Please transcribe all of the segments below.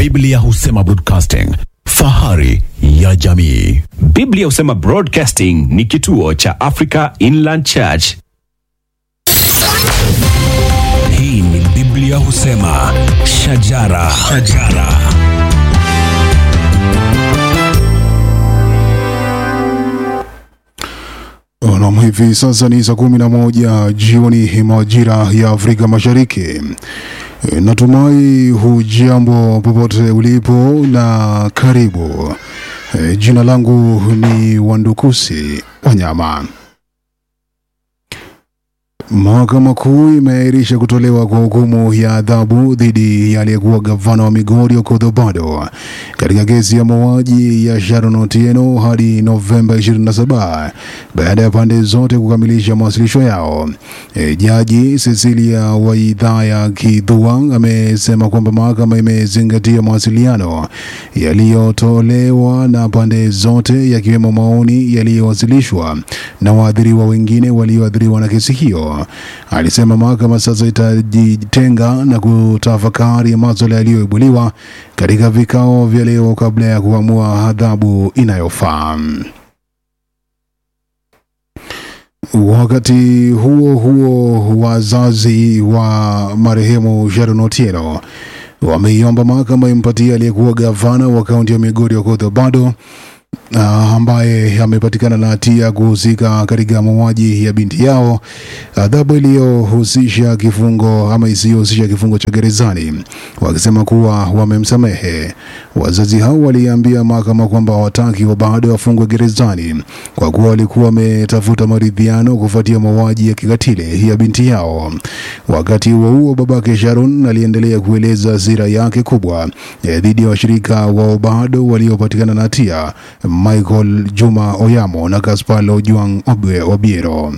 Biblia husema broadcasting, fahari ya jamii. Biblia husema Broadcasting ni kituo cha Africa Inland Church. Hii ni Biblia husema shajara, shajara. Nam, hivi sasa ni saa kumi na moja jioni majira ya Afrika Mashariki. E, Natumai hujambo popote ulipo na karibu. E, Jina langu ni Wandukusi Wanyama. Mahakama Kuu imeahirisha kutolewa kwa hukumu ya adhabu dhidi ya aliyekuwa gavana wa Migori Okoth Obado katika kesi ya mauaji ya Sharon Otieno hadi Novemba 27 baada ya pande zote kukamilisha mawasilisho yao. E, Jaji Cecilia Waidhaya Kidhua amesema kwamba mahakama imezingatia mawasiliano yaliyotolewa na pande zote yakiwemo maoni yaliyowasilishwa na waathiriwa wengine walioathiriwa na kesi hiyo. Alisema mahakama sasa itajitenga na kutafakari maswala yaliyoibuliwa katika vikao vya leo kabla ya kuamua adhabu inayofaa. Wakati huo huo, wazazi wa marehemu Sharon Otieno wameiomba mahakama impatie aliyekuwa gavana wa kaunti ya Migori Okoth Obado uh, ambaye amepatikana na hatia kuhusika katika mauaji ya binti yao adhabu iliyohusisha kifungo ama isiyohusisha kifungo cha gerezani, wakisema kuwa wamemsamehe. Wazazi hao waliambia mahakama kwamba hawataki bado wafungwe gerezani kwa kuwa walikuwa wametafuta maridhiano kufuatia mauaji ya kikatili ya binti yao. Wakati huo huo, babake Sharon aliendelea kueleza hasira yake kubwa eh, dhidi ya washirika wa Obado waliopatikana na hatia Michael Juma Oyamo na Gaspar Ojwang Obwe- Obiero.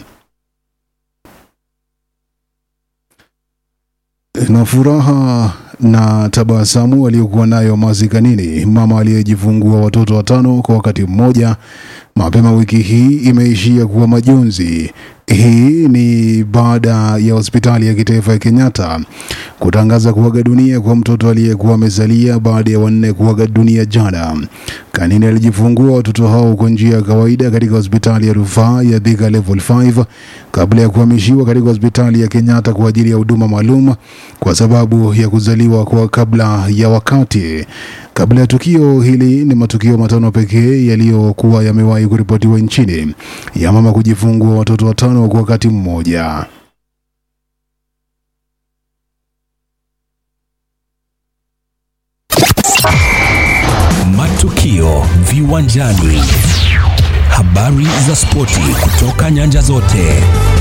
na furaha na tabasamu aliyokuwa nayo mazikanini mama aliyejifungua watoto watano kwa wakati mmoja mapema wiki hii imeishia kuwa majonzi. Hii ni baada ya hospitali ya kitaifa ya Kenyatta kutangaza kuaga dunia kwa mtoto aliyekuwa amezalia baada ya wanne kuaga dunia jana. Kanini alijifungua watoto hao kwa njia ya kawaida katika hospitali ya rufaa ya Thika Level 5 kabla ya kuhamishiwa katika hospitali ya Kenyatta kwa ajili ya huduma maalum kwa sababu ya kuzaliwa kwa kabla ya wakati. Kabla ya tukio hili, ni matukio matano pekee yaliyokuwa yamewahi kuripotiwa nchini ya mama kujifungua watoto watano kwa wakati mmoja. Matukio viwanjani, habari za spoti kutoka nyanja zote.